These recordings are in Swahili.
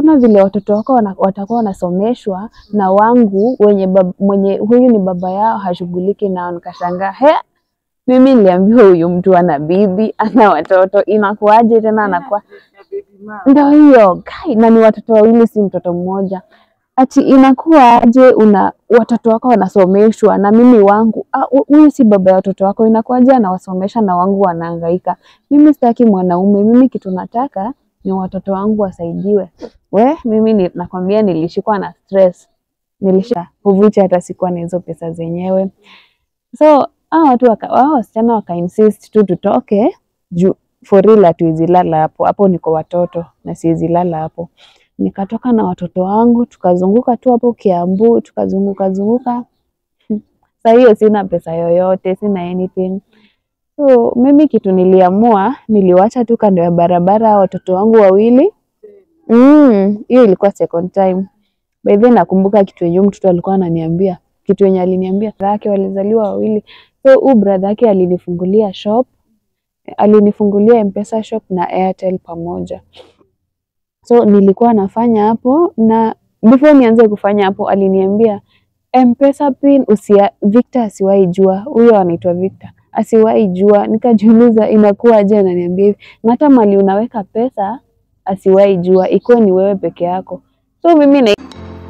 hakuna vile watoto wako wana, watakuwa wanasomeshwa na wangu wenye bab, mwenye huyu ni baba yao hashughuliki nao. Nikashangaa, he, mimi niliambiwa huyu mtu ana bibi ana watoto, inakuaje tena anakuwa ndio hiyo kai, na ni watoto wawili, si mtoto mmoja. Ati inakuwa aje una watoto wako wanasomeshwa na mimi wangu, ah, hu- huyu si baba ya watoto wako, inakuwaje anawasomesha na wangu wanahangaika? Mimi sitaki mwanaume, mimi kitu nataka ni watoto wangu wasaidiwe. We, mimi ni, nakwambia nilishikwa na stress, nilisha huvuchi hata sikuwa na hizo pesa zenyewe. So hao watu waka, hao wasichana waka insist tu tutoke juu for real hatuwezi lala hapo hapo, niko watoto na siwezi lala hapo. Nikatoka na watoto wangu tukazunguka tu hapo Kiambu, tukazunguka zunguka. Saa hiyo sina pesa yoyote, sina anything. So mimi kitu niliamua, niliwacha tu kando ya barabara watoto wangu wawili. Mm, hiyo ilikuwa second time. By the way, nakumbuka kitu yenye huyu mtoto alikuwa ananiambia, kitu yenye aliniambia brother yake walizaliwa wawili. So huyu brother yake alinifungulia shop, alinifungulia M-Pesa shop na Airtel pamoja. So nilikuwa nafanya hapo na before nianze kufanya hapo aliniambia M-Pesa pin usia, Victor asiwahi jua, huyo anaitwa Victor asiwahi jua. Nikajiuliza inakuwaje, ananiambia hivi, na hata mali unaweka pesa asiwahi jua, ikuwe ni wewe peke yako. So mimi na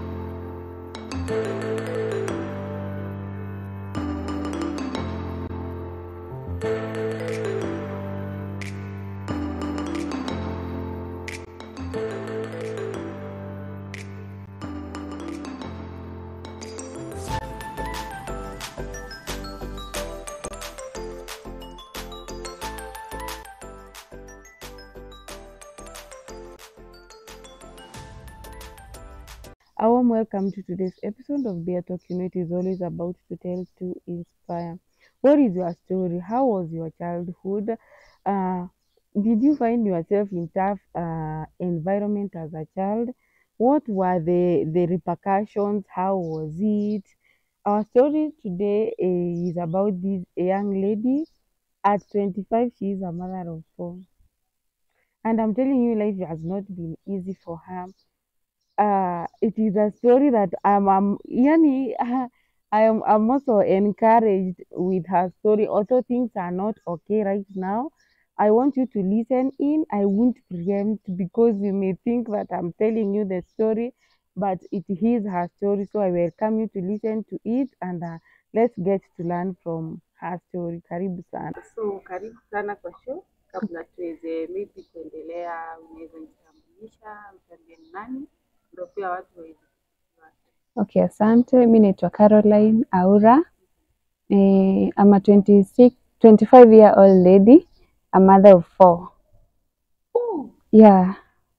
A warm welcome to today's episode of Beer Talk. You know, it is always about to tell, to inspire. What is your story? How was your childhood? Uh, did you find yourself in tough uh, environment as a child? What were the, the repercussions? How was it? Our story today eh, is about this young lady. At 25, she is a mother of four. And I'm telling you, life has not been easy for her uh, it is a story that I'm, I'm yani, I am I'm also encouraged with her story. Although things are not okay right now, I want you to listen in. I won't preempt because you may think that I'm telling you the story, but it is her story. So I welcome you to listen to it and uh, let's get to learn from her story. Karibu sana. So karibu sana kwa show. Kabla tuweze maybe kuendelea, unaweza jitambulisha, mtambie ni nani, ndio pia watu waweze kujua. Okay, asante. Mi naitwa Caroline Aura. Eh, I'm a 26, 25 year old lady, a mother of four. Oh, Yeah,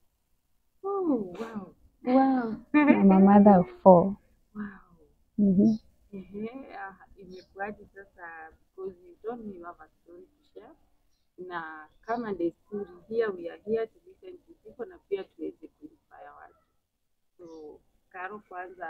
oh, wow. Wow. I'm a mother of four. Wow. Mhm. Ehe, ah, imekuwaje sasa because you told me you have a story to share. Na kama desturi here we are here to listen to people na pia tuweze kuinspire watu. So Karo, kwanza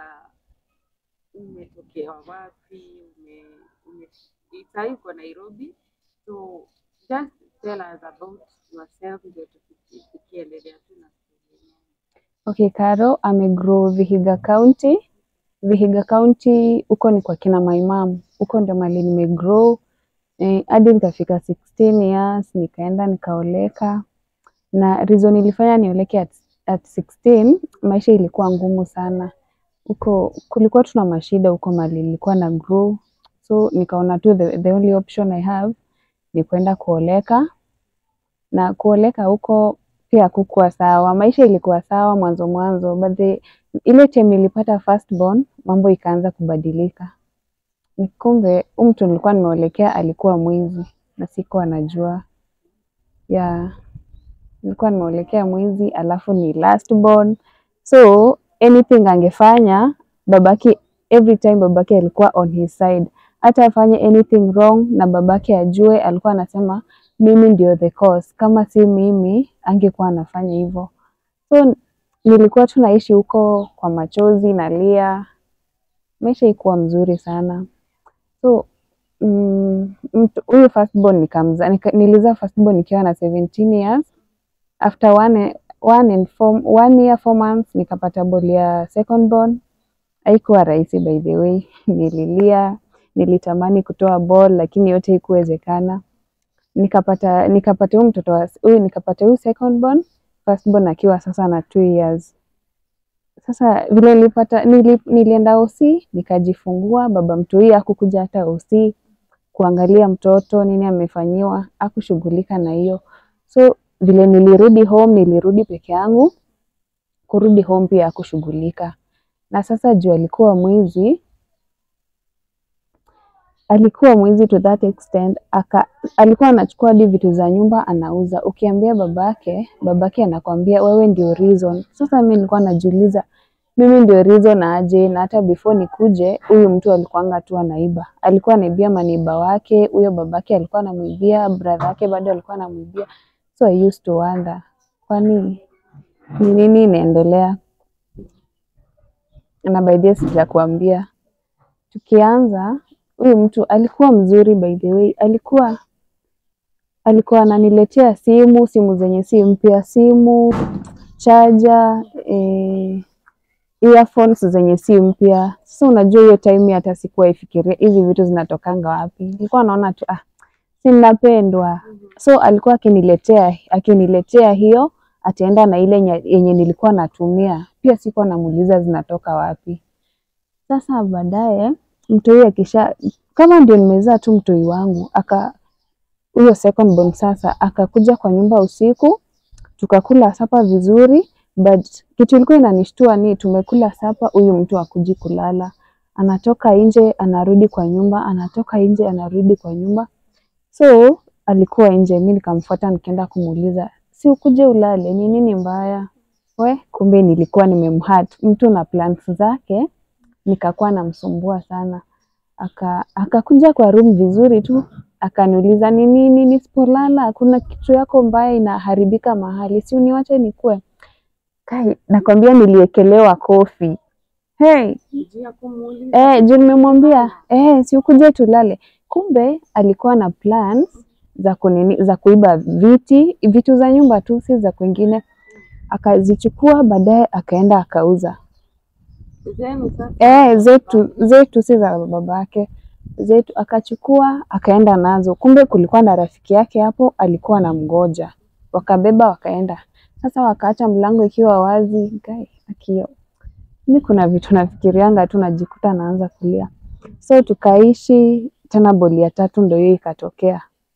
umetokea wapi? Ume, ume sahii uko Nairobi, so just tell us about yourself ndio tuki- tukiendelea tu na story yenyewe. Okay, Karo amegrow Vihiga County. Vihiga County huko ni kwa kina my mom. Huko ndio mali nimegrow eh, hadi nikafika 16 years nikaenda nikaoleka, na reason ilifanya nioleke at, at 16 maisha ilikuwa ngumu sana huko, kulikuwa tuna mashida huko mali nilikuwa na grow, so nikaona tu the, the only option I have ni kwenda kuoleka, na kuoleka huko pia hakukuwa sawa. Maisha ilikuwa sawa mwanzo mwanzo, but the, ile time nilipata first born mambo ikaanza kubadilika. Ni Kumbe huyu mtu nilikuwa nimeolekea alikuwa mwizi na sikuwa najua. Yeah, nilikuwa nimeolekea mwizi, alafu ni last born, so anything angefanya babake, every time babake alikuwa on his side, hata afanye anything wrong na babake ajue, alikuwa anasema mimi ndio the cause, kama si mimi angekuwa anafanya hivyo. So nilikuwa tu naishi huko kwa machozi, nalia, maisha ikuwa mzuri sana. So mm, mtu- huyu firstborn nikamza nika, nilizaa firstborn nikiwa na 17 years. After one one and four, one year four months nikapata ball ya second born. Haikuwa rahisi by the way, nililia, nilitamani kutoa ball lakini yote haikuwezekana. Nikapata nikapata huyu mtoto wa huyu nikapata huyu second born, first born akiwa sasa na two years. Sasa vile nilipata nili, nilienda OC nikajifungua, baba mtoi hakukuja hata OC kuangalia mtoto nini amefanyiwa, hakushughulika na hiyo. So vile nilirudi home, nilirudi peke yangu. Kurudi home pia hakushughulika. Na sasa juu alikuwa mwizi, alikuwa mwizi to that extent, aka alikuwa anachukua hadi vitu za nyumba anauza. Ukiambia babake, babake anakwambia wewe ndio reason. Sasa mimi nilikuwa najiuliza mimi ndio reason aje? Na hata before nikuje, huyu mtu alikuwanga tu anaiba, alikuwa anaibia maneiba wake, huyo babake alikuwa anamwibia, brother yake bado alikuwa anamwibia. So I used to wonder, kwa nini? Ni nini inaendelea? Na by the way sijakuambia, tukianza huyu mtu alikuwa mzuri by the way, alikuwa alikuwa ananiletea simu, simu zenye si mpya, simu chaja, eh, earphones zenye si mpya. Sasa unajua hiyo time hata sikuwa ifikiria hizi vitu zinatokanga wapi. Nilikuwa naona tu ah, si ninapendwa. So alikuwa akiniletea akiniletea hiyo, ataenda na ile nya- yenye nilikuwa natumia. Pia sikuwa namuuliza zinatoka wapi. Sasa baadaye mtoi akisha kama ndio nimezaa tu mtoi wangu aka huyo second born sasa akakuja kwa nyumba usiku tukakula sapa vizuri but kitu ilikuwa inanishtua ni tumekula sapa, huyu mtu akuji kulala, anatoka nje anarudi kwa nyumba, anatoka nje anarudi kwa nyumba. So alikuwa nje, mi nikamfuata nikaenda kumuuliza, si ukuje ulale, ni nini mbaya? We, kumbe nilikuwa nimemhurt mtu na plans zake, nikakuwa namsumbua sana. Aka akakuja kwa room vizuri tu, akaniuliza ni nini, nisipolala kuna kitu yako mbaya inaharibika mahali, si uniwache nikue Kai, nakwambia niliekelewa kofi. Hey, Juu ya kumuuliza eh, juu nimemwambia eh, si ukuje tulale. Kumbe alikuwa na plans za kunini, za kuiba viti vitu za nyumba tu, si za kwingine. Akazichukua baadaye akaenda akauza. zenu sasa. Eh, zetu zetu si za babake zetu, akachukua akaenda nazo. Kumbe kulikuwa na rafiki yake hapo alikuwa na mgoja, wakabeba wakaenda. Sasa wakaacha mlango ikiwa wazi. Guy, akio mi kuna vitu nafikirianga tu najikuta naanza kulia. So tukaishi tena, boli ya tatu ndo hiyo ikatokea.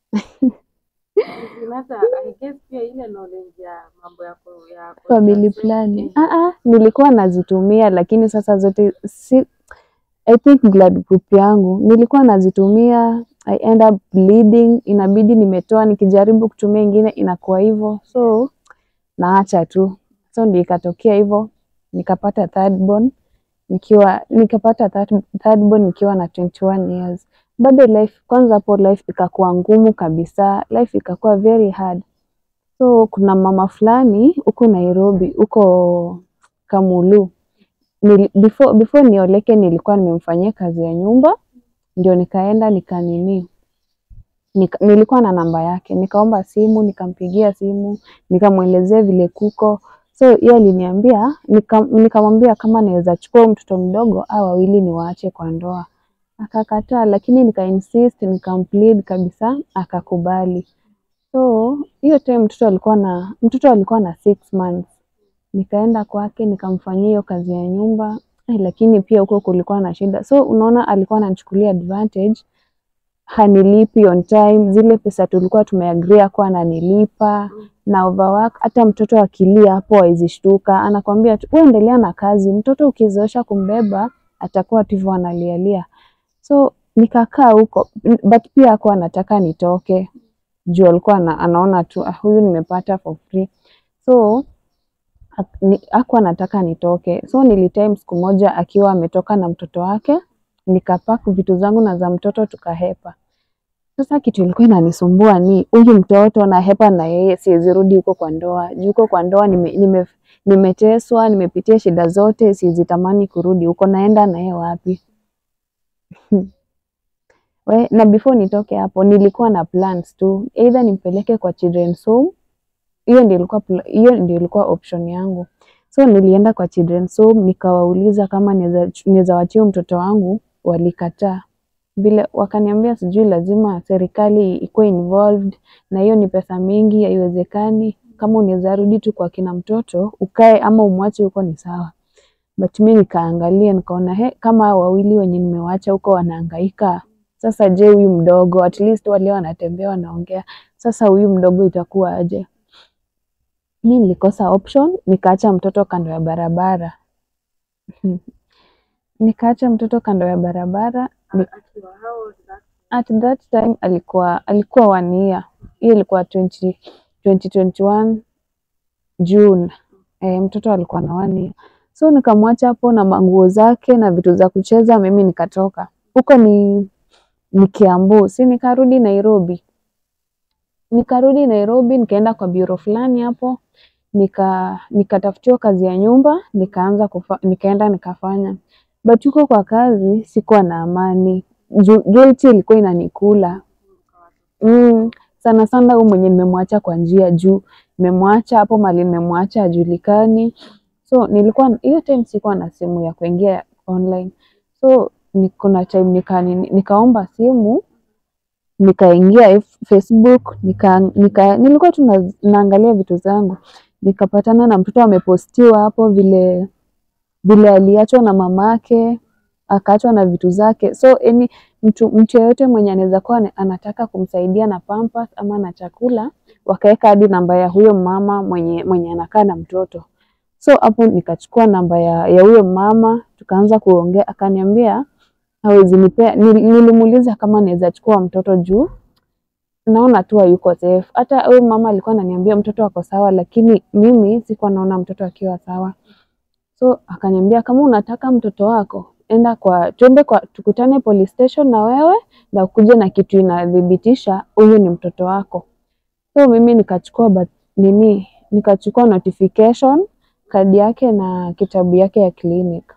Sasa I guess pia ile knowledge ya mambo ya ku- ya family contraception, planning. eh, Ah, ah, nilikuwa nazitumia lakini sasa zote si, I think blood group yangu nilikuwa nazitumia, I end up bleeding, inabidi nimetoa, nikijaribu kutumia ingine inakuwa hivyo, so naacha tu. So ndio ikatokea hivyo, nikapata third born nikiwa nikapata third, third born nikiwa na 21 years. Bado life kwanza hapo life ikakuwa ngumu kabisa, life ikakuwa very hard. So kuna mama fulani huko Nairobi, huko Kamulu. Nili, before, before nioleke nilikuwa nimemfanyia kazi ya nyumba, ndio nikaenda nikanini nika, nilikuwa na namba yake, nikaomba simu, nikampigia simu, nikamwelezea vile kuko. So yeye aliniambia, nika- nikamwambia kama naweza chukua huyu mtoto mdogo au wawili niwaache kwa ndoa. Akakataa, lakini nika insist, nikamplead kabisa, akakubali. So hiyo time mtoto alikuwa na mtoto alikuwa na six months. Nikaenda kwake nikamfanyia hiyo kazi ya nyumba eh, lakini pia huko kulikuwa na shida. So unaona, alikuwa ananichukulia advantage, hanilipi on time. Zile pesa tulikuwa tumeagria akuwa ananilipa na overwork. Hata mtoto akilia hapo hawezi shtuka, anakwambia tu wewe endelea na kazi. Mtoto ukizoesha kumbeba atakuwa tu hivyo analialia. So nikakaa huko, but pia hakuwa anataka nitoke juu alikuwa ana, anaona tu ah, huyu nimepata for free so hak- ni- hakuwa anataka nitoke so nilitime siku moja akiwa ametoka na mtoto wake nikapack vitu zangu na za mtoto tukahepa sasa kitu ilikuwa inanisumbua ni huyu mtoto na hepa na yeye siwezi rudi huko kwa ndoa juu huko kwa ndoa nime, nime, nimeteswa nimepitia shida zote siwezi tamani kurudi huko naenda na yeye wapi We, na before nitoke hapo nilikuwa na plans tu either nimpeleke kwa children's home hiyo ndio ilikuwa pla- hiyo ndio ilikuwa option yangu. So nilienda kwa children's home nikawauliza kama naweza naweza wachia huyu mtoto wangu, walikataa vile wakaniambia sijui lazima serikali ikuwe involved na hiyo ni pesa mingi, haiwezekani. Kama unaweza rudi tu kwa kina mtoto ukae ama umwache huko ni sawa. But mi nikaangalia nikaona he, kama hao wawili wenye nimewacha huko wanahangaika, sasa je, huyu mdogo at least wale wanatembea wanaongea, sasa huyu mdogo itakuwa aje? Mi nilikosa option, nikaacha mtoto kando ya barabara nikaacha mtoto kando ya barabara ni, Akiwa how old that at that time alikuwa alikuwa one year. Hiyo ilikuwa 20, 2021 June. E, mtoto alikuwa na one year. So nikamwacha hapo na manguo zake na vitu za kucheza, mimi nikatoka huko. Ni ni Kiambu, si nikarudi Nairobi. Nikarudi Nairobi, nikaenda kwa bureau fulani hapo, nika nikatafutiwa kazi ya nyumba, nikaanza kufa, nikaenda nikafanya, but huko kwa kazi sikuwa na amani juu guilt ilikuwa inanikula mm, sana sana huyu mwenye nimemwacha kwa njia juu nimemwacha hapo mali nimemwacha hajulikani so nilikuwa hiyo time sikuwa na simu ya kuingia online so ni, kuna time nika, nini- nikaomba simu nikaingia F- Facebook nika, nika, nilikuwa tu na- naangalia vitu zangu nikapatana na mtoto amepostiwa hapo vile vile aliachwa na mamake akaachwa na vitu zake so any mtu mtu yeyote mwenye anaweza kuwa ana- anataka kumsaidia na pampers ama na chakula wakaweka hadi namba ya huyo mama mwenye mwenye anakaa na mtoto so hapo nikachukua namba ya ya huyo mama tukaanza kuongea akaniambia hawezi nipea nil- nilimuuliza kama naweza chukua mtoto juu naona tu hayuko safe hata huyo mama alikuwa ananiambia mtoto ako sawa lakini mimi sikuwa naona mtoto akiwa sawa so akaniambia kama unataka mtoto wako enda kwa tuende kwa tukutane police station na wewe na ukuje na kitu inadhibitisha huyu ni mtoto wako so mimi nikachukua bat, nini nikachukua notification kadi yake na kitabu yake ya clinic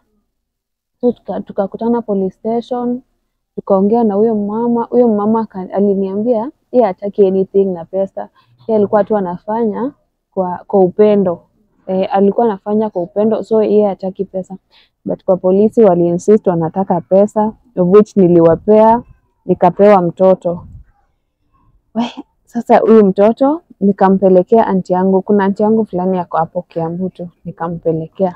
so tuka- tukakutana police station tukaongea na huyo mama huyo mama aka- aliniambia yeye hataki anything na pesa yeye alikuwa tu anafanya kwa kwa upendo e, alikuwa anafanya kwa upendo so yeye hataki pesa but kwa polisi wali insist wanataka pesa of which niliwapea nikapewa mtoto We, sasa huyu mtoto nikampelekea anti yangu kuna anti yangu fulani yako hapo Kiambu tu nikampelekea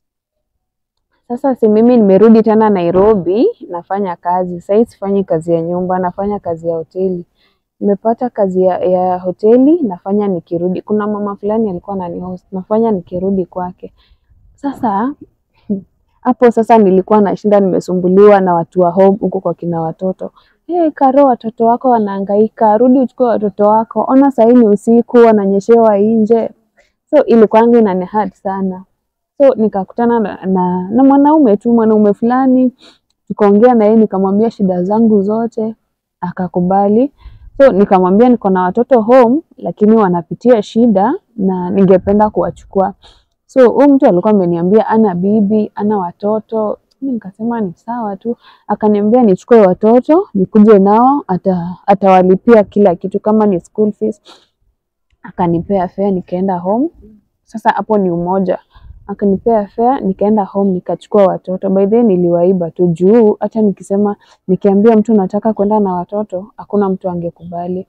sasa si mimi nimerudi tena Nairobi, nafanya kazi. Sahii sifanyi kazi ya nyumba, nafanya kazi ya hoteli. Nimepata kazi ya, ya hoteli nafanya nikirudi. Kuna mama fulani alikuwa ananihost, nafanya nikirudi kwake. Sasa hapo sasa nilikuwa nashinda nimesumbuliwa na watu wa home huko kwa kina watoto. Hey, Karo, watoto wako wanahangaika, rudi uchukue watoto wako. Ona sahii ni usiku, wananyeshewa nje. So ilikuwanga inani hard sana so nikakutana na, na, na mwanaume tu mwanaume fulani tukaongea na yeye nikamwambia shida zangu zote akakubali so nikamwambia niko na watoto home lakini wanapitia shida na ningependa kuwachukua so huyu mtu alikuwa ameniambia ana bibi ana watoto mi nikasema ni sawa tu akaniambia nichukue watoto nikuje nao ata, atawalipia kila kitu kama ni school fees akanipea fare nikaenda home sasa hapo ni umoja akanipea fare nikaenda home nikachukua watoto by the way niliwaiba tu juu hata nikisema nikiambia mtu nataka kwenda na watoto hakuna mtu angekubali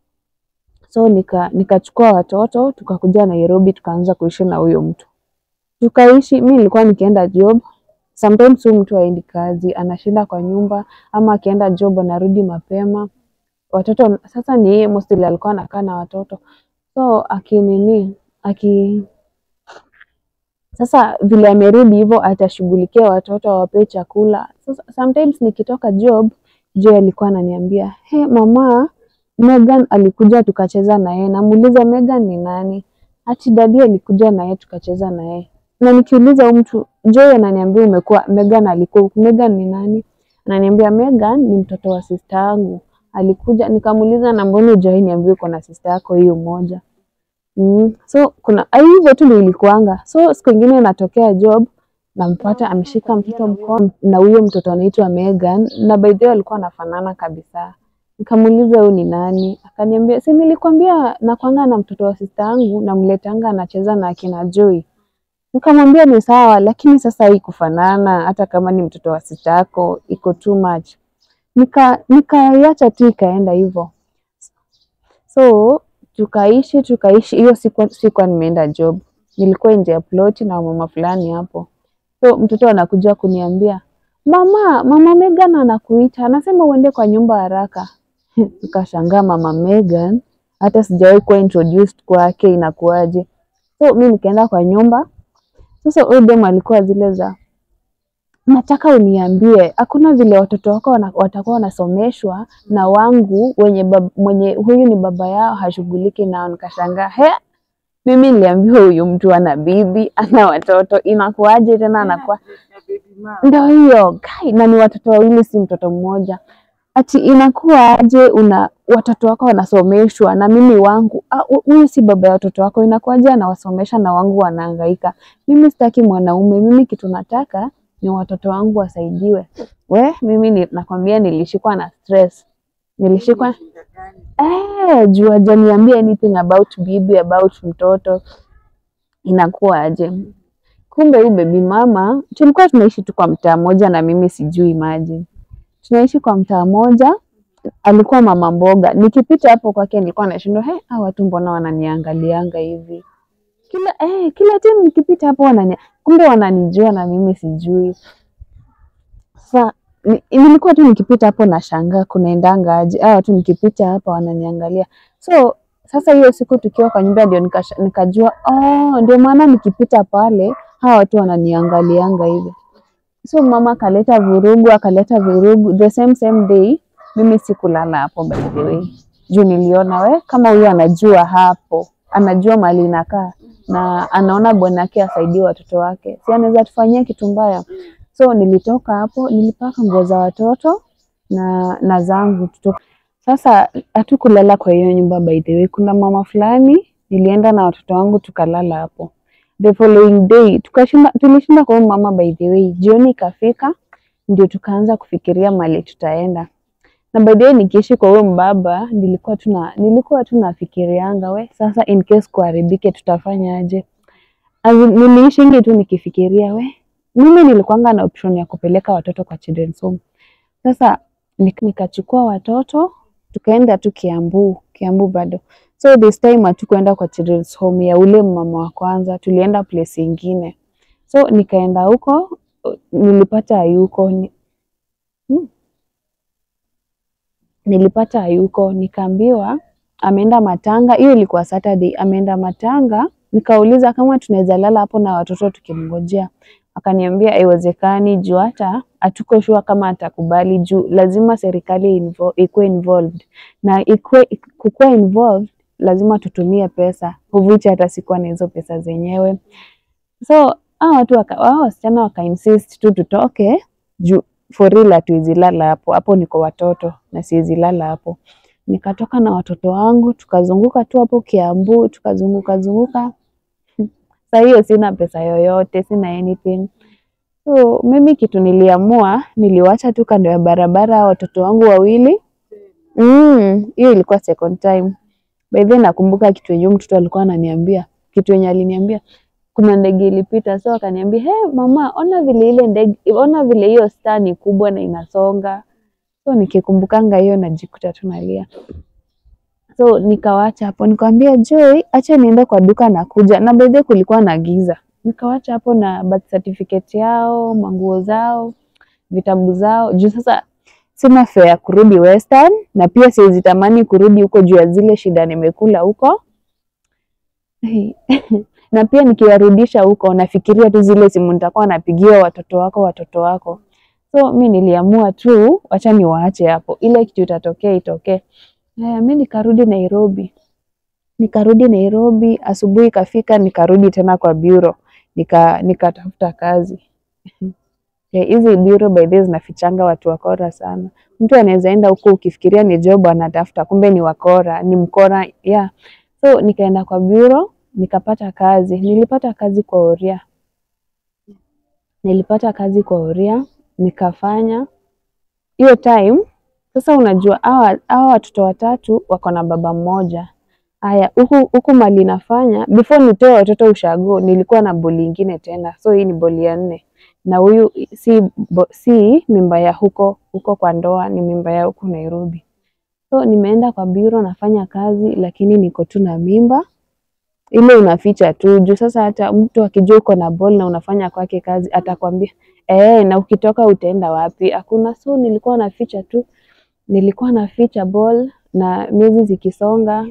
so nika nikachukua watoto tukakuja Nairobi tukaanza kuishi na huyo mtu tukaishi mi nilikuwa nikienda job sometimes huyu mtu aendi kazi anashinda kwa nyumba ama akienda job anarudi mapema watoto sasa ni yeye mostly alikuwa anakaa na watoto so akinini aki sasa vile amerudi hivyo atashughulikia watoto awapee chakula. Sasa sometimes nikitoka job, Joy alikuwa ananiambia he, mama Megan alikuja tukacheza na yeye. Namuuliza Megan ni nani? Ati dadi alikuja na yeye tukacheza na yeye. Na nikiuliza huyu mtu Joy ananiambia umekuwa Megan alikuwa huku. Megan ni nani? Ananiambia Megan ni mtoto wa sister yangu. Alikuja nikamuuliza na mbona Joy niambie uko na sister yako hiyo moja. Mm. So kuna ah, hivyo tu ndio ilikuanga. So siku ingine natokea job nampata ameshika mtoto mkono na huyo mtoto anaitwa Megan na by the way alikuwa anafanana kabisa. Nikamuuliza huyu ni nani? Akaniambia si nilikwambia nakwanga na mtoto wa sista yangu namletanga anacheza na akina Joy. Nikamwambia ni sawa, lakini sasa hii kufanana, hata kama ni mtoto wa sista yako iko too much. Nika nikaiacha tu ikaenda hivyo. So tukaishi tukaishi, hiyo siku sikuwa nimeenda job, nilikuwa nje ya ploti na mama fulani hapo. So mtoto anakuja kuniambia mama, mama Megan anakuita, anasema uende kwa nyumba haraka. Nikashangaa mama Megan, hata sijawahi kuwa introduced kwake, inakuaje? So mi nikaenda kwa nyumba. Sasa huyu dem alikuwa zile za nataka uniambie, hakuna vile watoto wako wana, watakuwa wanasomeshwa na wangu wenye bab, mwenye huyu ni baba yao hashughuliki nao. Nikashangaa, he, mimi niliambiwa huyu mtu ana bibi ana watoto, inakuaje tena anakuwa Na baby mama. ndio hiyo kai, na ni watoto wawili, si mtoto mmoja. Ati inakuwa aje una watoto wako wanasomeshwa na mimi wangu ah, hu- huyu si baba ya watoto wako, inakuwaje anawasomesha na wangu wanahangaika? Mimi sitaki mwanaume, mimi kitu nataka ni watoto wangu wasaidiwe. We, mimi ni, nakwambia nilishikwa na stress, nilishikwa Shida gani? eh, juu hajaniambia anything about bibi, about mtoto, inakuwa aje? Kumbe huyu baby mama, tulikuwa tunaishi tu kwa mtaa moja na mimi sijui, imagine tunaishi kwa mtaa moja. Alikuwa mama mboga, nikipita hapo kwake nilikuwa nashindwa, he, hawa watu mbona wananiangalianga hivi kila eh, kila time nikipita hapo wanani, kumbe wananijua na mimi sijui. Sasa ni- nilikuwa tu nikipita hapo nashangaa kunaendanga aje, hawa watu nikipita hapa wananiangalia. So sasa hiyo siku tukiwa kwa nyumba ndio nikasha- nikajua, oh, ndio maana nikipita pale hawa watu wananiangalianga hivi. So mama akaleta vurugu, akaleta vurugu. The same same day mimi sikulala hapo by the way, juu niliona we kama huyu anajua hapo, anajua mali inakaa na anaona bwanake asaidie watoto wake, si anaweza tufanyia kitu mbaya. So nilitoka hapo, nilipaka nguo za watoto na na zangu tuto. Sasa hatukulala kwa hiyo nyumba by the way. Kuna mama fulani nilienda na watoto wangu tukalala hapo. The following day tukashinda, tulishinda kwa huyu mama by the way. Jioni ikafika ndio tukaanza kufikiria mali tutaenda. Na by the way nikiishi kwa huyo mbaba nilikuwa tuna nilikuwa tu nafikirianga we sasa in case kuharibike tutafanya aje? As in, niliishingi tu nikifikiria we mimi nilikuanga na option ya kupeleka watoto kwa children's home. Sasa nik- nikachukua watoto tukaenda tu Kiambu, Kiambu bado. So this time hatukuenda kwa children's home ya ule mama wa kwanza, tulienda place ingine. So nikaenda huko, nilipata hayuko ni, hmm, nilipata hayuko, nikaambiwa ameenda matanga. Hiyo ilikuwa Saturday, ameenda matanga. Nikauliza kama tunaweza lala hapo na watoto tukimngojea, akaniambia haiwezekani juu hata hatuko sure kama atakubali juu lazima serikali invo, ikuwe involved na ikuwe, kukuwa involved lazima tutumie pesa, of which hata sikuwa na hizo pesa zenyewe. So hao watu waka, hao wasichana waka insist tu tutoke juu for real hatuwezi lala hapo hapo, niko watoto na siwezi lala hapo. Nikatoka na watoto wangu tukazunguka tu hapo Kiambu, tukazunguka zunguka. Saa hiyo sina pesa yoyote, sina anything. So mimi kitu niliamua, niliwacha tu kando ya barabara hao watoto wangu wawili. Mm, hiyo ilikuwa second time. By the way nakumbuka kitu yenye huyu mtoto alikuwa ananiambia, kitu yenye aliniambia kuna ndege ilipita, so akaniambia hey, mama, ona vile ile ndege, ona vile hiyo star ni kubwa na inasonga. So nikikumbukanga hiyo najikuta tu nalia. So nikawacha hapo, nikamwambia Joy, acha niende kwa duka na kuja. Na by the way kulikuwa na giza, nikawacha hapo na birth certificate yao, manguo zao, vitabu zao, juu sasa sina fare ya kurudi Western na pia siwezi tamani kurudi huko juu ya zile shida nimekula huko na pia nikiwarudisha huko nafikiria tu zile simu nitakuwa napigia watoto wako watoto wako. So mi niliamua tu wacha niwaache hapo, ile kitu itatokea itokee. Haya, mi nikarudi Nairobi, nikarudi Nairobi, asubuhi ikafika, nikarudi tena kwa bureau, nika nikatafuta kazi Eh, hizi bureau by the way zinafichanga watu wakora sana. Mtu anaweza enda huko ukifikiria ni job anatafuta, kumbe ni wakora, ni mkora yeah. So nikaenda kwa bureau nikapata kazi. Nilipata kazi kwa Oria, nilipata kazi kwa Oria nikafanya hiyo time. Sasa unajua hawa hawa watoto watatu wako na baba mmoja. Haya, huku huku mali nafanya before nitoe watoto ushago, nilikuwa na boli ingine tena, so hii ni boli ya nne, na huyu si bo, si mimba ya huko huko kwa ndoa, ni mimba ya huku Nairobi. So nimeenda kwa bureau nafanya kazi, lakini niko tu na mimba ile unaficha tu juu sasa hata mtu akijua uko na ball na unafanya kwake kazi atakwambia eh, na ukitoka utaenda wapi? Hakuna. So nilikuwa naficha tu, nilikuwa naficha ball na miezi zikisonga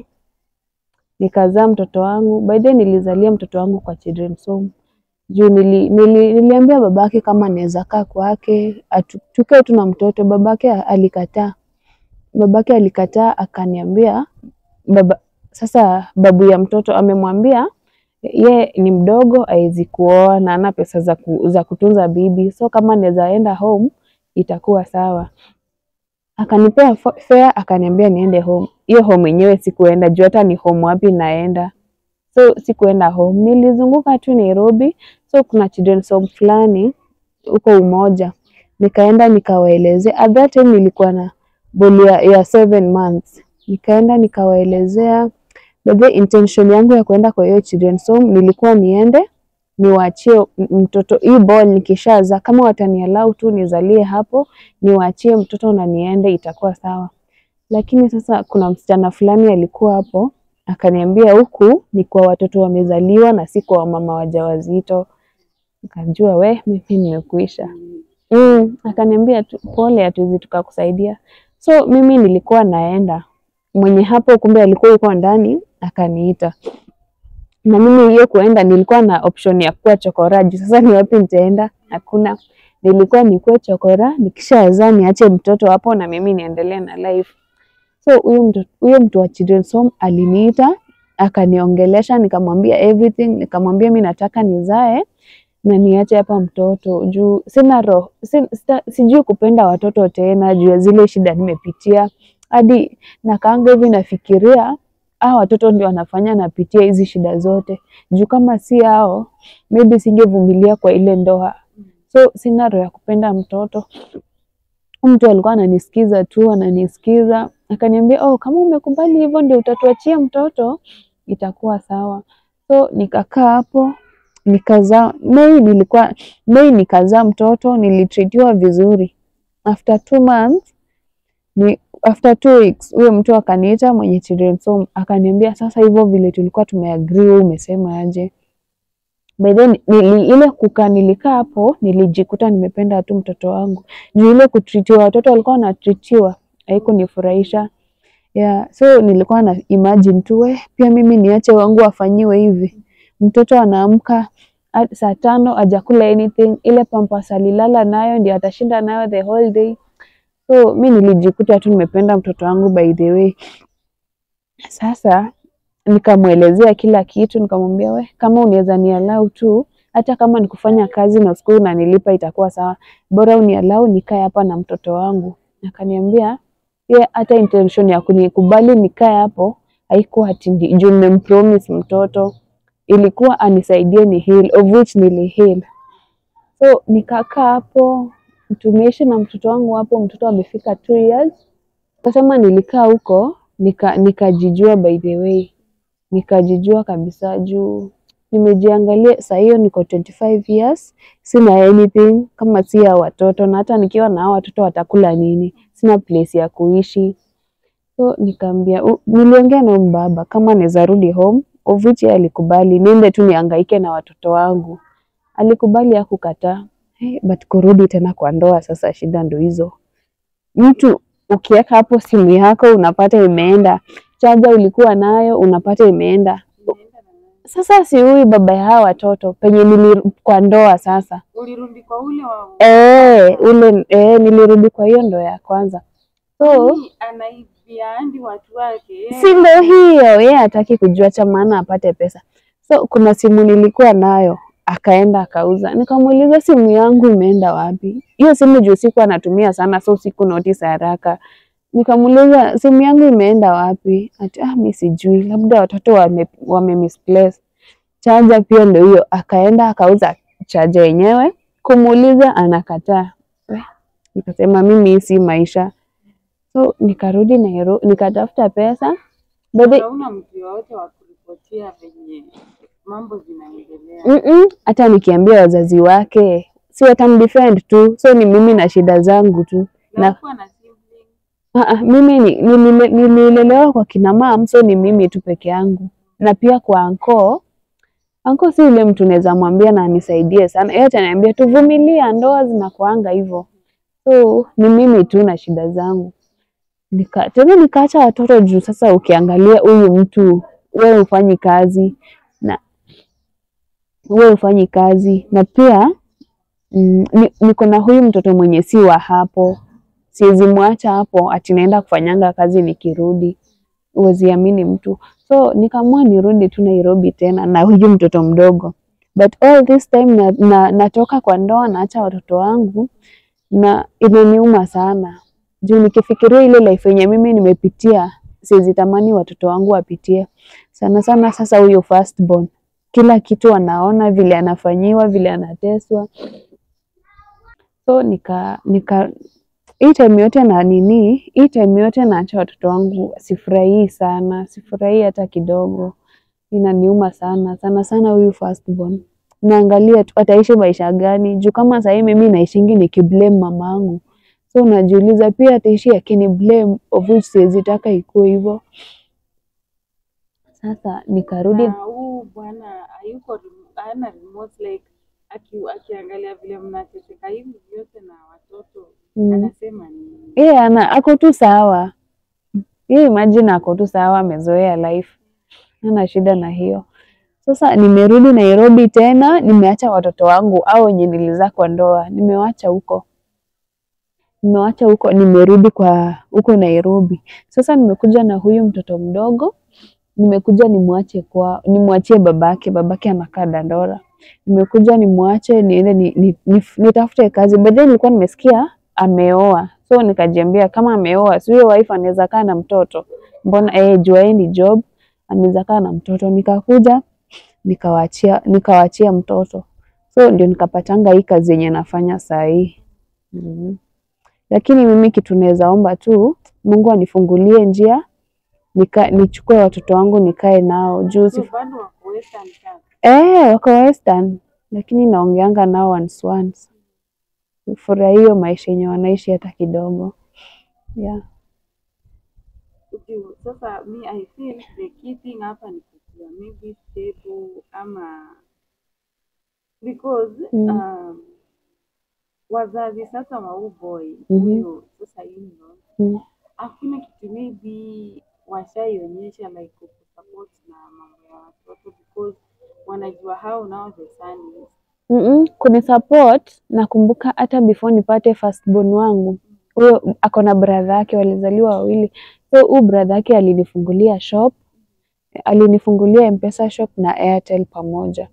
nikazaa mtoto wangu. By the way, nilizalia mtoto wangu kwa children's home juu nili, nili, niliambia babake kama naweza kaa kwake atu- tukae tu na mtoto. Babake alikataa, babake alikataa akaniambia baba sasa babu ya mtoto amemwambia ye ni mdogo hawezi kuoa na ana pesa za, ku, za kutunza bibi, so kama naweza enda home itakuwa sawa. Akanipea fo- fare akaniambia niende home. Hiyo home yenyewe sikuenda juu hata ni home wapi naenda, so sikuenda home. Nilizunguka tu Nairobi, so kuna children's home fulani huko Umoja, nikaenda nikawaelezea. At that time nilikuwa na boli ya, ya seven months, nikaenda nikawaelezea By intention yangu ya kuenda kwa hiyo children's home nilikuwa niende niwaachie m- mtoto hii ball nikishaza, kama watanialau tu nizalie hapo, niwaachie mtoto na niende, itakuwa sawa. Lakini sasa kuna msichana fulani alikuwa hapo akaniambia huku ni kwa watoto wamezaliwa na si kwa wamama wajawazito. Nikajua we, mimi nimekuisha. Mm, akaniambia tu pole, hatuwezi tukakusaidia. So mimi nilikuwa naenda, mwenye hapo kumbe alikuwa yuko ndani, akaniita na mimi hiyo kuenda nilikuwa na option ya kuwa chokora juu sasa ni wapi nitaenda? Hakuna. Nilikuwa nikuwe chokora, nikishazaa niache mtoto hapo na mimi niendelee na life. So huyo mtu huyo mtu wa children's home aliniita akaniongelesha, nikamwambia everything, nikamwambia mi nataka nizae na niache hapa mtoto juu sina roho si, sita- sijui kupenda watoto tena juu ya zile shida nimepitia, hadi nakaanga hivi nafikiria hao watoto ndio wanafanya napitia hizi shida zote, juu kama si hao maybe singevumilia kwa ile ndoa. So sina roho ya kupenda mtoto. Huyu Mtu alikuwa ananisikiza tu, ananisikiza akaniambia, oh, kama umekubali hivyo ndio utatuachia mtoto, itakuwa sawa. So nikakaa hapo nikazaa. Mei nilikuwa Mei nikazaa mtoto, nilitritiwa vizuri. After two months ni after two weeks huyo mtu akaniita mwenye children's home akaniambia, sasa hivyo vile tulikuwa tumeagree, wewe umesema aje? By then nili, ile kukaa nilikaa hapo nilijikuta nimependa tu mtoto wangu juu ile kutritiwa, watoto walikuwa wanatritiwa haikunifurahisha. Yeah, so nilikuwa na imagine tu we, pia mimi niache wangu wafanyiwe hivi. Mtoto anaamka a- saa tano hajakula anything, ile pampers alilala nayo ndio atashinda nayo the whole day. So mi nilijikuta tu nimependa mtoto wangu by the way. Sasa nikamwelezea kila kitu, nikamwambia we, kama unaweza nialau tu, hata kama ni kufanya kazi na usiku unanilipa itakuwa sawa, bora unialau nikae hapa na mtoto wangu. Akaniambia ye hata intention ya kunikubali nikae hapo haikuwa ati ndi- juu nimempromise mtoto, ilikuwa anisaidie ni heal, of which nili heal. So nikakaa hapo, tumeishi na mtoto wangu hapo, mtoto amefika two years. Kasema nilikaa huko nika nikajijua by the way, nikajijua kabisa juu nimejiangalia saa hiyo niko 25 years, sina anything kama si ya watoto, na hata nikiwa na hao watoto watakula nini? Sina place ya kuishi. So nikaambia, u- niliongea na huyu baba kama naweza rudi home, of which yeye alikubali niende tu nihangaike na watoto wangu. Alikubali hakukataa. Hey, but kurudi tena kwa ndoa sasa shida ndo hizo. Mtu ukiweka hapo simu yako unapata imeenda, chaja ulikuwa nayo unapata imeenda. Unaenda na nani? Sasa si huyu baba ya hawa watoto penye nili kwa ndoa sasa. Ulirudi kwa ule wa Eh, ule eh, nilirudi kwa hiyo ndoa ya kwanza. So Yaani anaibia hadi watu wake. eh. si ndo hiyo, yeye hataki kujua cha maana apate pesa. So kuna simu nilikuwa nayo akaenda akauza, nikamuuliza simu yangu imeenda wapi? Hiyo simu juu siku anatumia sana, so siku notice haraka. Nikamuuliza simu yangu imeenda wapi? Ati ah, mi sijui, labda watoto wame, wame misplace. Chaja pia ndo hiyo, akaenda akauza chaja yenyewe, kumuuliza anakataa. We, Nikasema mimi hii si maisha. So nikarudi Nairobi, nikatafuta pesa Baada- Hauna mtu yoyote wa kuripotia venye mambo zinaendelea. Mm-mm, hata nikiambia wazazi wake si watamdefend tu, so ni mimi na shida zangu tu na Hakuwa na sibling. Ah, ah, mimi ni- nilile- nililelewa kwa kina mam, so ni mimi tu peke yangu, na pia kwa anko. Anko si yule mtu naweza mwambia na anisaidie sana, yeye ataniambia tuvumilia, ndoa zinakuanga hivyo. So ni mimi tu na shida zangu. Nika, tena nikaacha watoto juu. Sasa ukiangalia huyu mtu, wewe hufanyi kazi na wewe hufanyi kazi na pia mm, ni- niko na huyu mtoto mwenye si wa hapo siwezi mwacha hapo ati naenda kufanyanga kazi nikirudi, huwezi amini mtu. So nikaamua nirudi tu Nairobi tena na huyu mtoto mdogo, but all this time na, na, natoka kwa ndoa naacha watoto wangu na inaniuma sana juu nikifikiria ile life yenye mimi nimepitia, siwezi tamani watoto wangu wapitie sana sana. Sasa huyo first born, kila kitu anaona vile anafanyiwa, vile anateswa, so nika nika hii time yote na nini, hii time yote naacha watoto wangu, sifurahii sana, sifurahii hata kidogo, inaniuma sana sana sana. Huyu firstborn naangalia tu ataishi maisha gani, juu kama sahii mimi naishingi nikiblame mamangu, so najiuliza pia ataishi akini blame, of which siwezi taka ikuwe hivyo. Sasa nikarudi Na huu bwana hayuko remo- hana remote like aki, akiangalia vile mnateseka hivi vyote na watoto mm. anasema ni Yeye ana ako tu sawa. Yeye imagine ako tu sawa, amezoea life. Hana shida na hiyo. Sasa nimerudi Nairobi tena, nimeacha watoto wangu au wenye nilizaa kwa ndoa, nimewacha huko. Nimewacha huko, nimerudi kwa huko Nairobi. Sasa nimekuja na huyu mtoto mdogo, nimekuja nimwache kwa nimwachie babake, babake anakaa Dandora. Nimekuja nimwache niende ni, ni, ni, nitafute kazi. Baadaye nilikuwa nimesikia ameoa, so nikajiambia kama ameoa, si huyo wife anaweza kaa na mtoto, mbona eh, jua yeye ni job, anaweza kaa na mtoto. Nikakuja nikawaachia nikawaachia mtoto, so ndio nikapatanga hii kazi yenye nafanya saa hii mm. Lakini mimi kitu naweza omba tu Mungu anifungulie njia nika, nichukue watoto wangu nikae nao juu so si bado wako Western Town. Eh, wako Western lakini naongeanga nao once once. Furahia hiyo maisha yenye wanaishi hata kidogo. Yeah. Okay, sasa me I feel the key thing hapa ni kukua maybe stable ama because Mm. um, wazazi sasa wa huu boy Mhm. huyo sasa in-law Mm. hakuna kitu maybe washaionyesha like kusupport na mambo ya watoto because wanajua how now the son is Mm-mm, kuni support nakumbuka hata before nipate firstborn wangu huyo ako na brother yake walizaliwa wawili so huyu brother yake alinifungulia shop alinifungulia mpesa shop na airtel pamoja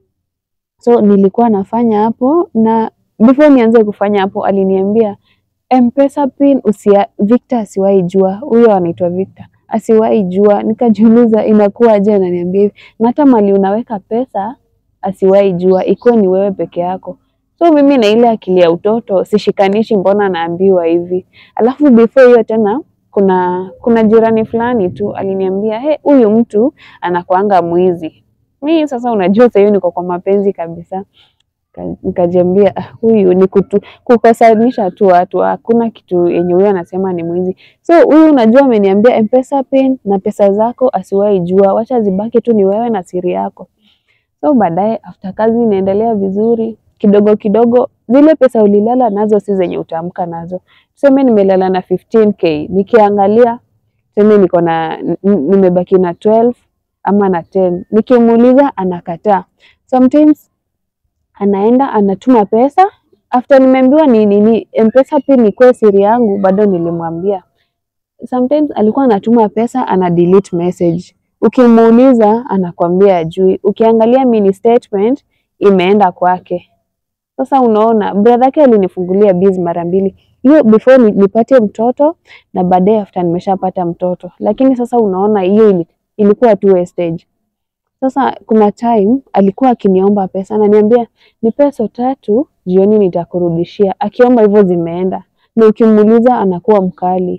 so nilikuwa nafanya hapo na before nianze kufanya hapo aliniambia mpesa pin usia Victor asiwahi jua huyo anaitwa Victor asiwahi jua nikajiuliza inakuwaje ananiambia hivi na hata mali unaweka pesa asiwahi jua ikuwe ni wewe peke yako so mimi na ile akili ya utoto sishikanishi mbona naambiwa hivi alafu before hiyo tena kuna kuna jirani fulani tu aliniambia he huyu mtu anakuanga mwizi mi sasa unajua sasa hivi niko kwa mapenzi kabisa Nika- nikajiambia "Ah, huyu ni kutu, kukosanisha tu watu hakuna kitu yenye huyu anasema ni mwizi so huyu unajua ameniambia mpesa pin na pesa zako asiwahi jua wacha zibaki tu ni wewe na siri yako so baadaye after kazi inaendelea vizuri kidogo kidogo zile pesa ulilala nazo si zenye utaamka nazo tuseme nimelala na 15k nikiangalia tuseme niko na n- n- nimebaki na 12 ama na 10 nikimuuliza anakataa sometimes anaenda anatuma pesa after nimeambiwa ni nini mpesa pin ikuwe siri yangu bado nilimwambia sometimes alikuwa anatuma pesa ana delete message ukimuuliza anakwambia ajui ukiangalia mini statement imeenda kwake sasa unaona brother yake alinifungulia biz mara mbili hiyo before ni, nipate mtoto na baadaye after nimeshapata mtoto lakini sasa unaona hiyo ili, ilikuwa tu wastage sasa kuna time alikuwa akiniomba pesa ananiambia ni pesa tatu jioni nitakurudishia akiomba hivyo zimeenda na ukimuuliza anakuwa mkali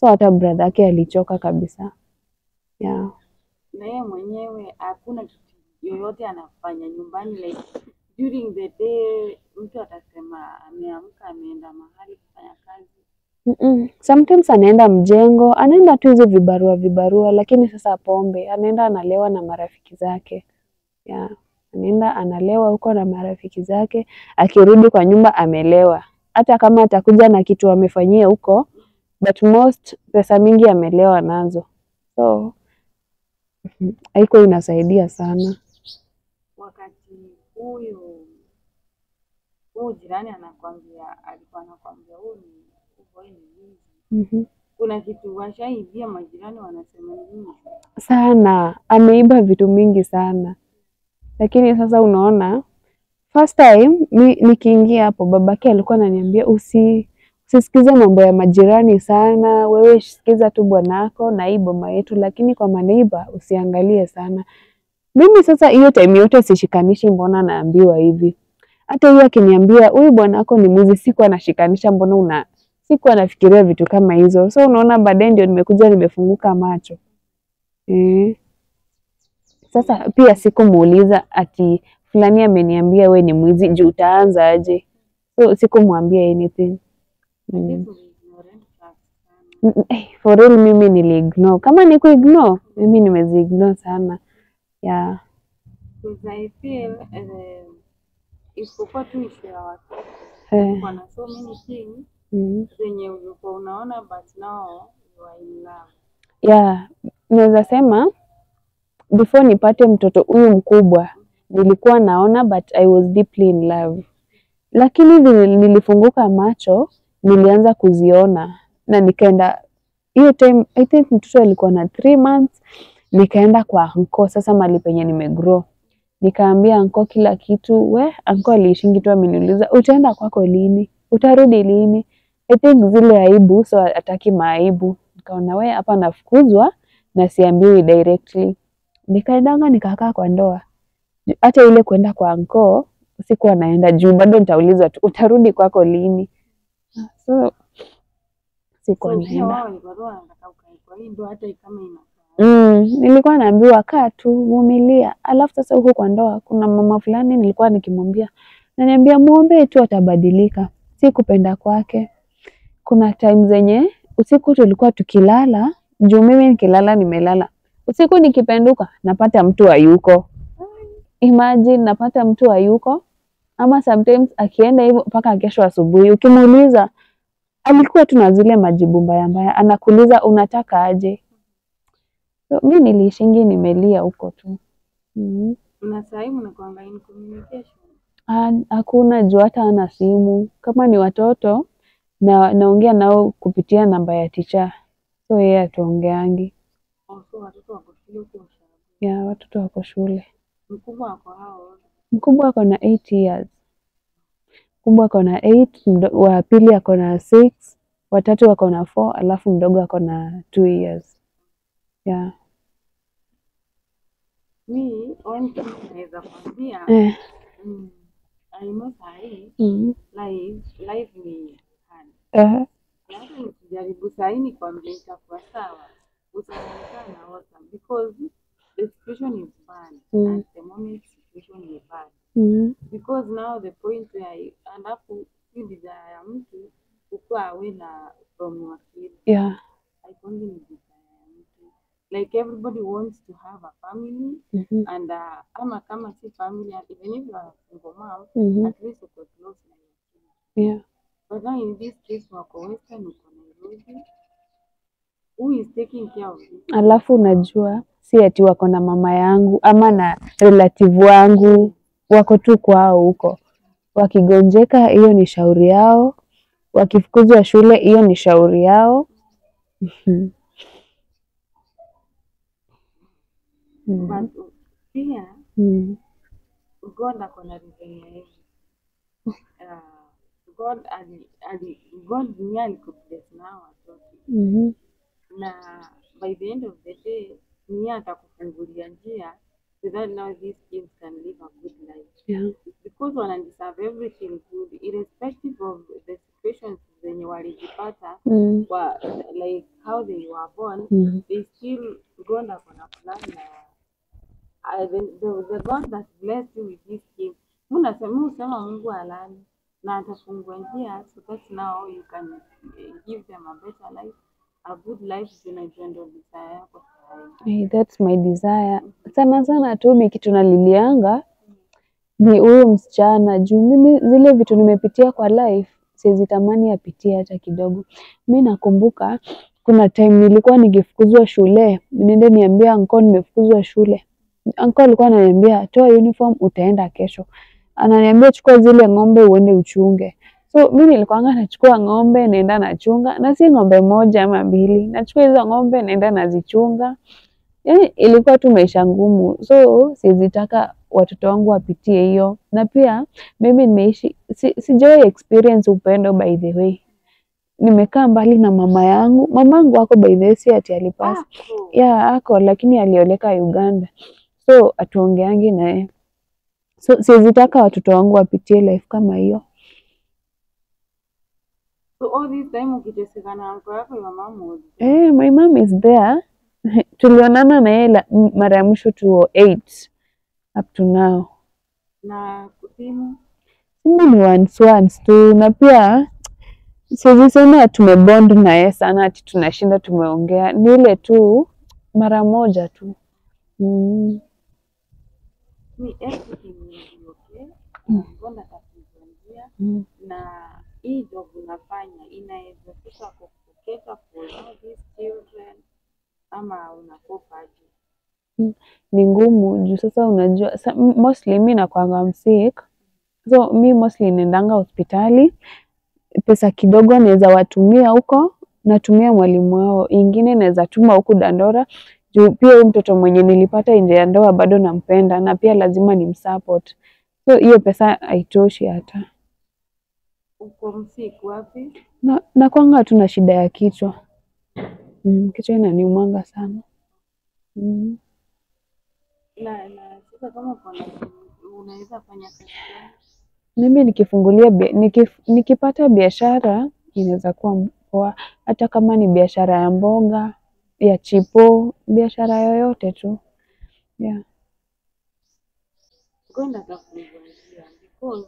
so hata brother yake alichoka kabisa yeah. na yeye mwenyewe hakuna kitu yoyote anafanya nyumbani like during the day mtu atasema ameamka ameenda mahali kufanya kazi Mm-mm. Sometimes anaenda mjengo, anaenda tu hizo vibarua vibarua, lakini sasa pombe, anaenda analewa na marafiki zake. Yeah. Anaenda analewa huko na marafiki zake, akirudi kwa nyumba amelewa. Hata kama atakuja na kitu amefanyia huko, but most pesa mingi amelewa nazo. So mhm, haiko inasaidia sana. wakati huyu huyu jirani anakwambia alikuwa anakwambia huyu ni huyu ni mwizi Mhm. kuna kitu washaibia majirani wanasema nini sana ameiba vitu mingi sana lakini sasa unaona first time mi nikiingia hapo babake alikuwa ananiambia usi usisikize mambo ya majirani sana wewe sikiza tu bwanako na hii boma yetu lakini kwa maneiba usiangalie sana mimi sasa hiyo time yote sishikanishi mbona naambiwa hivi hata hiyo akiniambia huyu bwanako ni mwizi siku anashikanisha mbona una siku anafikiria vitu kama hizo so unaona baadaye ndio nimekuja nimefunguka macho Eh. Sasa pia sikumuuliza ati fulani ameniambia we ni mwizi juu utaanza aje? So sikumwambia anything. Mm. This was ignorant fact sana. Mm, mm, eh, For real mimi niliignore. Kama ni kuignore, mimi nimeziignore sana. Yeah. Because I feel uh, isipokuwa tu issue ya watoto Eh. wana so many things Mm. zenye ulikuwa unaona but now you are in love. Yeah, naweza sema before nipate mtoto huyu mkubwa nilikuwa naona but I was deeply in love, lakini vile nilifunguka macho nilianza kuziona na nikaenda hiyo time, I think mtoto alikuwa na three months, nikaenda kwa anko sasa mali penye nimegrow nikaambia anko kila kitu. We anko aliishingi tu ameniuliza utaenda kwako lini, utarudi lini? I think zile aibu, so ataki maaibu. Nikaona we hapa nafukuzwa na siambiwi directly. Nikaendanga nikakaa kwa ndoa. Ju- Hata ile kwenda kwa anko sikuwa naenda juu bado nitaulizwa tu utarudi kwako lini. So sikuwa So pia naenda. wao walikuwa tu wanataka ukae kwa hii ndoa hata kama inafaa. Mm, nilikuwa naambiwa kaa tu vumilia. Alafu sasa huko kwa ndoa kuna mama fulani nilikuwa nikimwambia, naniambia muombe tu atabadilika, si kupenda kwake. Kuna time zenye usiku tulikuwa tukilala, juu mimi nikilala nimelala usiku, nikipenduka napata mtu hayuko. Imagine napata mtu hayuko, ama sometimes akienda hivyo mpaka kesho asubuhi, ukimuuliza alikuwa tu na zile majibu mbaya mbaya, anakuuliza unataka aje? So, mi niliishingi nimelia huko tu. mm Na saa hii mnakuanga in communication. Hakuna juu hata ana simu. Kama ni watoto na naongea nao kupitia namba ya ticha, so yeye atuongeangi. Also watoto wako shule huko ushago. Ya watoto wako shule. Mkubwa wako hao Mkubwa ako na 8 years, mkubwa ako na 8, wa pili ako na 6, watatu ako na 4, alafu mdogo ako na 2 years. Yeah. mi one thing naweza kwambia Eh. mm, I know saa hii Mm. life life ni hard. Eh. Na hata nikijaribu saa hii nikwambia itakuwa sawa, utaonekana na awesome because the situation is bad Mm. at the moment situation is bad Mm. because now the point where alafu hii desire ya mtu kukuwa awe na from your kid Yeah. haikongi ni desire ya mtu like everybody wants to have a family Mhm. and uh, ama kama si family and even if you are a single mom Mhm. at least uko close na your children Yeah. but now in this case wako western uko Nairobi who is taking care of you Alafu unajua si ati wako na mama yangu ama na relative wangu, wako tu kwao huko. Wakigonjeka hiyo ni shauri yao, wakifukuzwa shule hiyo ni shauri yao. Mhm. Mhm. but uh, pia Mhm. God ako na reason ya hivi uh, God ali, ali, God ni alikubless na hao watoto Mhm. na by the end of the day ni yeye atakufungulia njia so that now these kids can live a good life Yeah. because wana deserve everything good irrespective of the situations zenye walijipata Mm. kwa like how they were born Mm. they still God ako na plan na uh, the, the, the God that blessed you with this gift mi nasema mi husema Mungu alani na atafungua njia so that now you can uh, give them a better life a good life zinajua ndo desire yako sahi Hey, that's my desire. Sana sana tu mi kitu nalilianga ni huyu msichana juu mimi zile vitu nimepitia kwa life siwezi tamani apitie hata kidogo. Mi nakumbuka kuna time nilikuwa nikifukuzwa shule, niende niambie anko nimefukuzwa shule. Anko alikuwa ananiambia toa uniform utaenda kesho. Ananiambia chukua zile ng'ombe uende uchunge. So mi nilikuwanga nachukua ng'ombe naenda nachunga, na si ng'ombe moja ama mbili, nachukua hizo ng'ombe naenda nazichunga. Yani ilikuwa tu maisha ngumu, so siwezi taka watoto wangu wapitie hiyo, na pia mimi nimeishi si, sijawahi experience upendo by the way. Nimekaa mbali na mama yangu. Mama yangu ako by the way, si ati alipasa Ako. ya ako, lakini alioleka Uganda, so atuongeangi naye, so siwezi taka watoto wangu wapitie life kama hiyo. So all this time ukiteseka na anko yako your mom was Eh, my mom is there. Tulionana na yeye la- m- mara ya mwisho 2008 up to now. na simu Simu ni once once tu, na pia siwezi sema tumebond na yeye sana ati tunashinda tumeongea, ni ile tu mara moja tu mm. ni everything will be okay. Mm. God atafungua njia Mm. na hii job unafanya inaweza fika kukuketa for all these children ama unakopaje? Ni ngumu juu sasa unajua sa, m- mostly mi nakwanga msick, so mi mostly naendanga hospitali, pesa kidogo naweza watumia huko, natumia mwalimu wao, ingine naweza tuma huku Dandora juu pia huyu mtoto mwenye nilipata nje ya ndoa bado nampenda na pia lazima nimsupport, so hiyo pesa haitoshi hata Uko msiku wapi? na, na kwanga tu na shida ya kichwa mm, kichwa inaniumanga sana mm. Na na sasa kama uko na unaweza fanya kazi gani? Mimi nikifungulia bia- nikif, nikipata biashara inaweza kuwa poa, hata kama ni biashara ya mboga ya chipo, biashara yoyote tu yeah. God atafungua njia because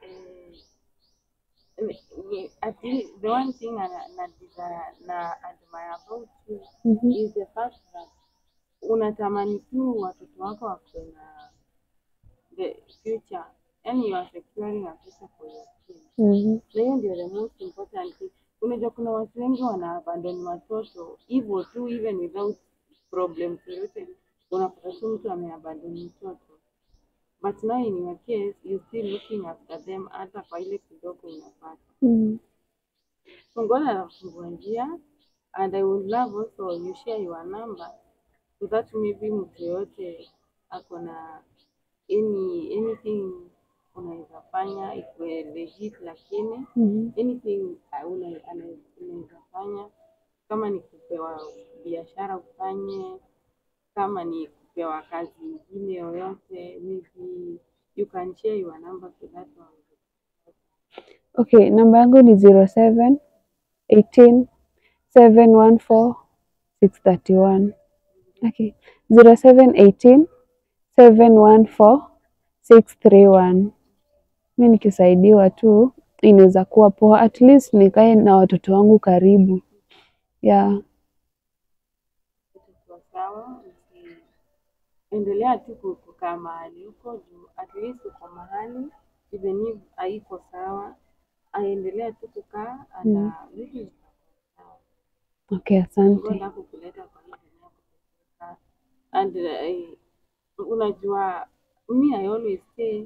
eh, eh, at least the one thing na, na desire na admire about you Mhm. is the fact that unatamani tu watoto wako wakuwe na the future, yani you are securing a future for your kids. Mhm. Na hiyo ndio the most important thing. Unajua kuna watu wengi wana abandon watoto hivyo tu, even without problems yoyote, unapata tu mtu ameabandon mtoto but now in your case you still looking after them, hata kwa ile kidogo unapata. Mm. So God anafungua njia and I would love also you share your number so that maybe mtu yoyote ako na any anything unaweza fanya ikuwe legit, lakini Mhm. anything uh, una- ana- unaweza fanya kama ni kupewa biashara ufanye, kama ni kupewa kazi ingine yoyote, maybe you can share your number so that one. Okay, namba yangu ni 07 18 714 631. Okay, 07 18 714 631. Mi nikisaidiwa tu inaweza kuwa poa, at least nikae na watoto wangu karibu yeah. itakuwa sawa. usi- Endelea tu ku- kukaa mahali huko juu, at least uko mahali even if haiko sawa, aendelea tu kukaa and Mm. uh, vitu zitakuwa sawa. Okay, God asante. hakukuleta kwa hii dunia kuteseka. and uh, unajua mi I always say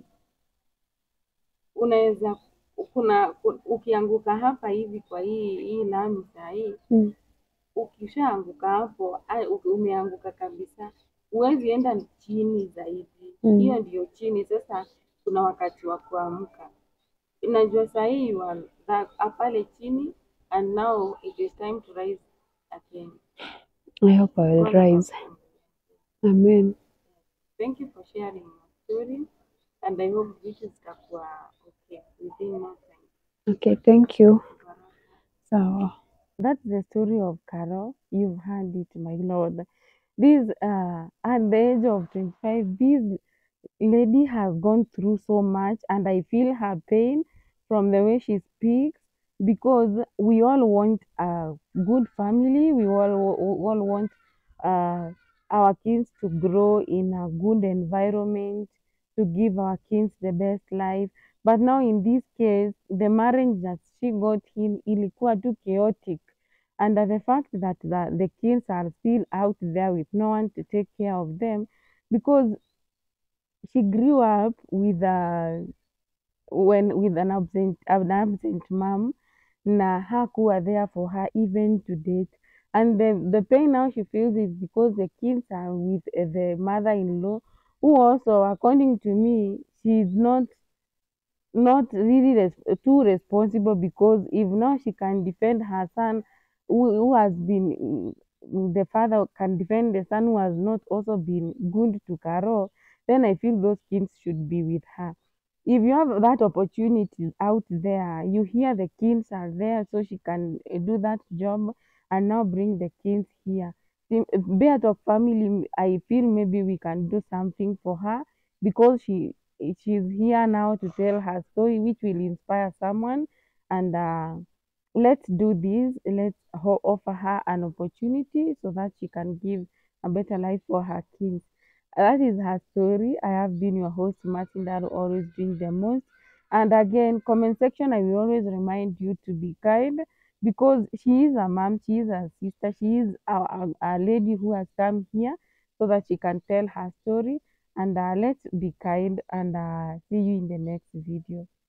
unaweza kuna ku- ukianguka hapa hivi kwa hii hii lami saa hii Mm. ukishaanguka hapo ai- uki- umeanguka kabisa, huwezi enda chini zaidi. Mm. Hiyo ndiyo chini. Sasa kuna wakati wa kuamka. Najua saa hii you are that- pale chini and now it is time to rise again. I hope I will God rise. atakukumbuka. Amen. Thank you for sharing your story and I hope vitu zitakuwa okay within no time. Okay, thank you. Baraka. Sawa. that's the story of Carol. You've heard it, my lord. This uh, at the age of 25, this lady has gone through so much, and I feel her pain from the way she speaks because we all want a good family. We all, we all want uh, our kids to grow in a good environment, to give our kids the best life. But now in this case, the marriage that she got in ilikuwa too chaotic. And the fact that the, the kids are still out there with no one to take care of them because she grew up with a when with an absent an absent mom na hakuwa there for her even to date and the, the pain now she feels is because the kids are with uh, the mother-in-law who also according to me she's not not really res- too responsible because if now she can defend her son who, who has been the father can defend the son who has not also been good to Carol, then I feel those kids should be with her. If you have that opportunity out there, you hear the kids are there, so she can uh, do that job and now bring the kids here. The Beat of family, I feel maybe we can do something for her because she she's here now to tell her story, which will inspire someone. And uh, let's do this. Let's ho- offer her an opportunity so that she can give a better life for her kids. That is her story. I have been your host, Martin Daro, always doing the most. And again, comment section, I will always remind you to be kind because she is a mom, she is a sister, she is a, a, a lady who has come here so that she can tell her story. And uh, let's be kind and uh, see you in the next video.